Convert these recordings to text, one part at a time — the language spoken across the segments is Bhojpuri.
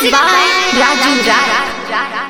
Music by Raju Rai.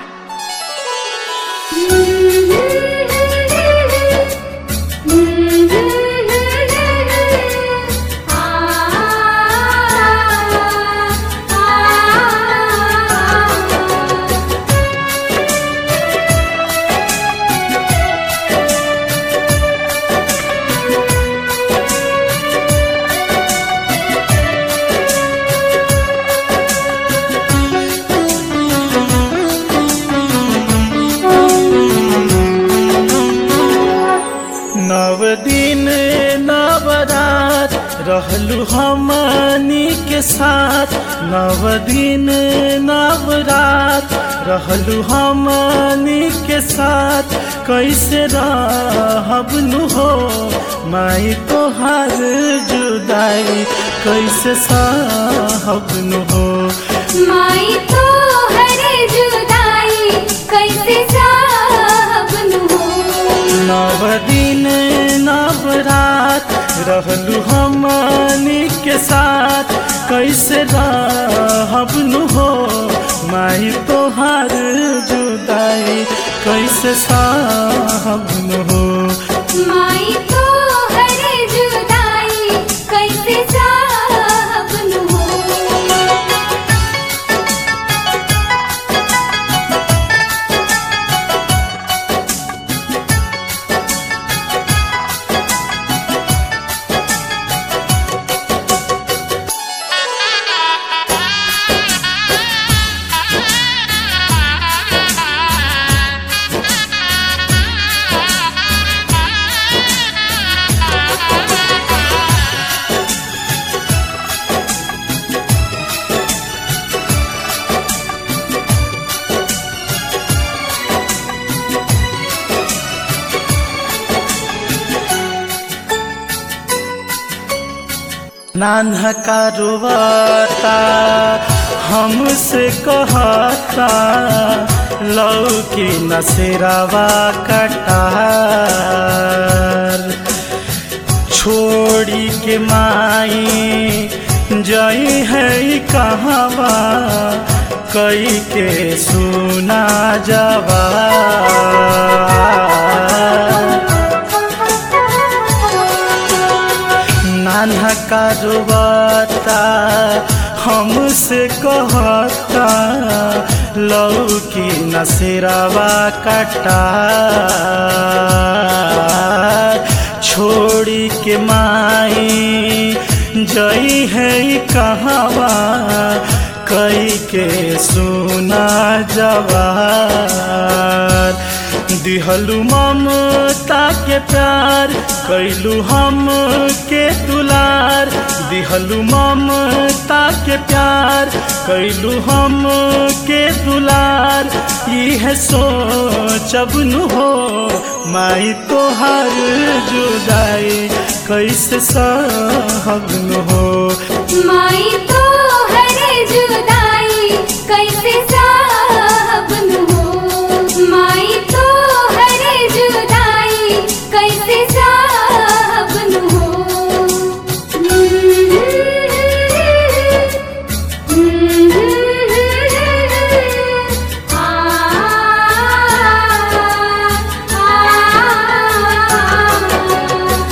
नव दिन नव रात रहलू हमनी के साथ नव दिन नव रात रहलू हमनी के साथ कैसे रहब नु हो माई तोहार जुदाई कैसे सहब नु हो माई तो हरे जुदाई कैसे साहब हो नव दिन नव रात रहलू हमनी के साथ कैसे रहब नु हो माई तोहार जुदाई कैसे साहब नु हो माई तो हरे जुदाई कैसे साहब हो नान्हा कारुवाता हमसे कहता लौकी नसेरावा कटार छोड़ी के माई जई है कहवा कई के सुना जवा नान्हा कारुबाता हमसे कहता लौकी नसेरावा कटा छोड़ी के माई जई है कहवा कई के सुना जवार दिहलू ममता के प्यार कैलू हम के दुलार दिहलू ममता के प्यार कैलू हम के दुलार यह सोचब नु हो माई तोहार जुदाई कैसे सहब नु हो माई तो हरे जुदाई कैसे साहब हो माई तो हरे जुदाई कैसे साहब हो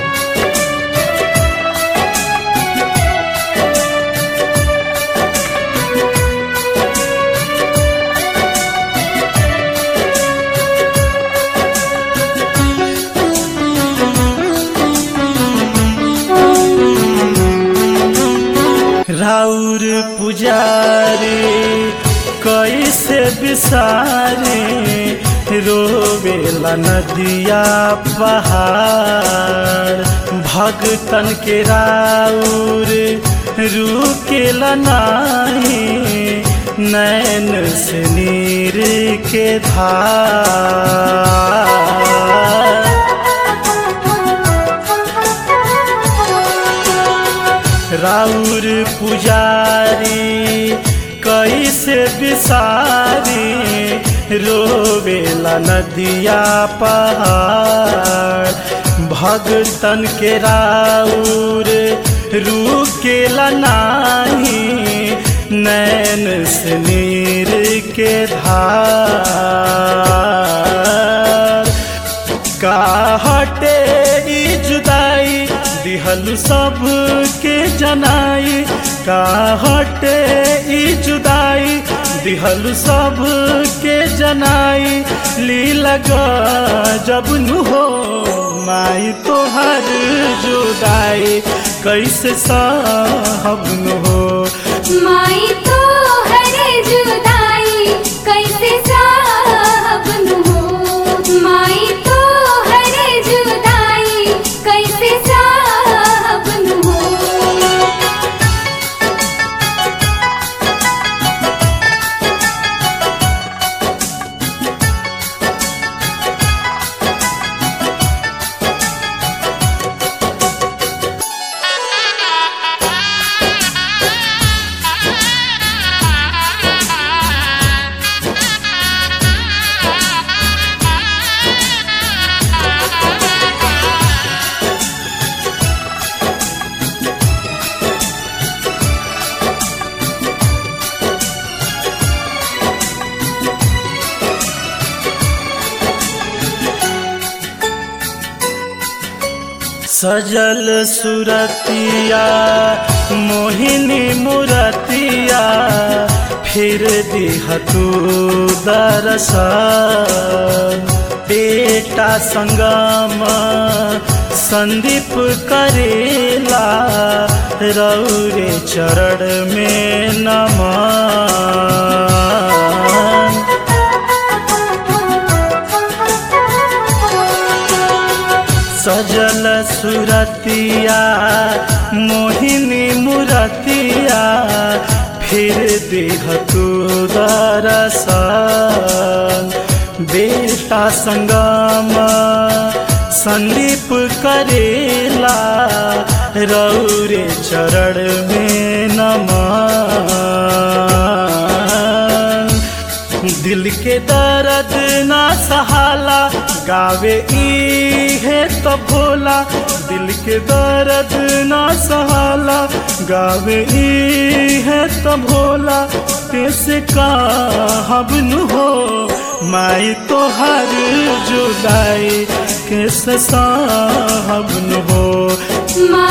राउर पुजारी कैसे बिसारे रोवेला नदिया पहाड़ भगतन के राउर रुकेला नाही नैन से नीर के धार राउर पुजारी कैसे बिसारी रोवेला नदिया पहाड़ भगतन के राउर रुकेला नाही नैन से नीर के धार का हटे ई जुदाई दिहल सब के जनाई का हटे ई जुदाई दिहल सब के जनाई ली लगा जब नु हो माई तोहर जुदाई कैसे साहब नु हो माई तो हरे जुदाई कैसे साहबन हो माई तो हरे जुदाई कैसे साहबन हो सजल सुरतिया मोहिनी मुरतिया फिर दिह तू दरसन बेटा संगम संदीप करेला रौरे चरण में नमन सजल सुरतिया मोहिनी मुरतिया फिर देह तू दरसन बेटा संगम संदीप करेला रौरे चरण में नमन दिल के दर्द ना सहाला गावे ई है तो भोला दिल के दर्द ना सहाला गावे ई है तो भोला कैसे कहब नु हो माई तो हर जुदाई कैसे साहब नु हो माई